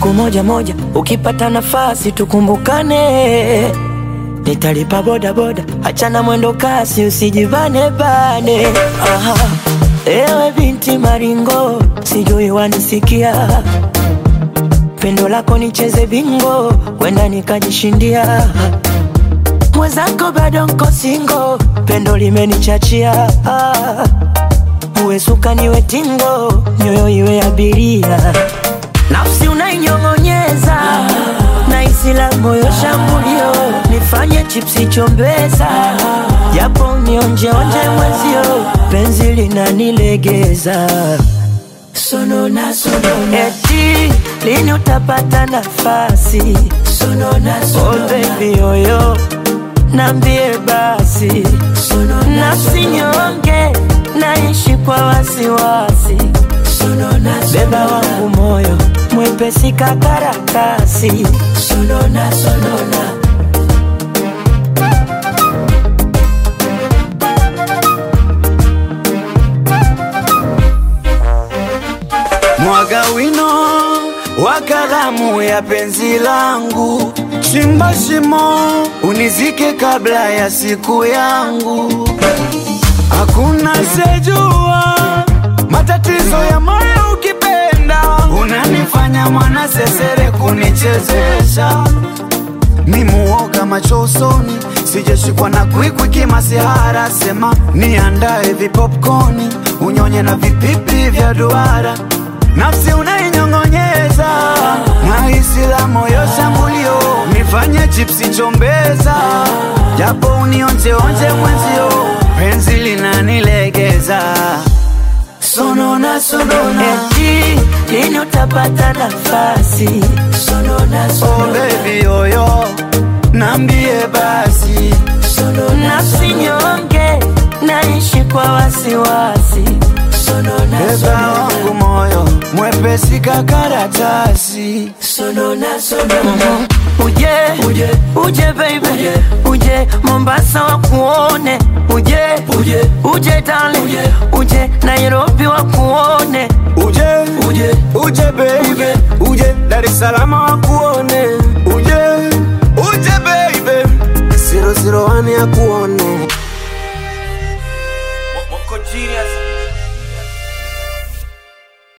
siku moja moja, ukipata nafasi tukumbukane. Nitalipa boda boda, achana mwendo kasi, usijibane bane. Aha. Ewe binti maringo, sijui wanisikia, pendo lako nicheze bingo, wenda nikajishindia. Mwenzako bado nko singo, pendo limenichachia. Ah. Uwe suka niwe tingo, nyoyo iwe abiria, nafsi unainyong'onyeza na isi la moyo shambulio, nifanye chipsi chombeza, japo nionjeonje mwezio, penzi linanilegeza sonona sonona, eti lini utapata nafasi sonona sonona, oh baby yoyo nambie basi nafsi nyonge naishi kwa wasiwasi beba wangu moyo mwepesi kakaratasi sonona sonona Mwaga wino wa kalamu ya penzi langu, chimba shimo unizike kabla ya siku yangu. Hakuna sejua matatizo ya moyo, ukipenda unanifanya mwana sesere kunichezesha ni muoga macho usoni, sijashikwa na kwikwi kimasihara. Sema niandae vipopkoni, unyonye na vipipi vya duara, nafsi unainyong'onyeza na hisi la moyo shambulio, nifanye chipsi chombeza, japo unionjeonje mwenzio, penzi linanilegeza sonona sonona, eti lini utapata nafasi sonona Oh sonona, baby yoyo, nambie basi nafsi nyonge naishi kwa wasiwasi sonona Beba sonona. wangu moyo mwepesi kakaratasi sonona sonona uje uje uje baby uje, uje Mombasa wakuone uje uje uje darling uje, uje Nairobi wakuone uje uje uje baby uje Dar es Salaam wakuone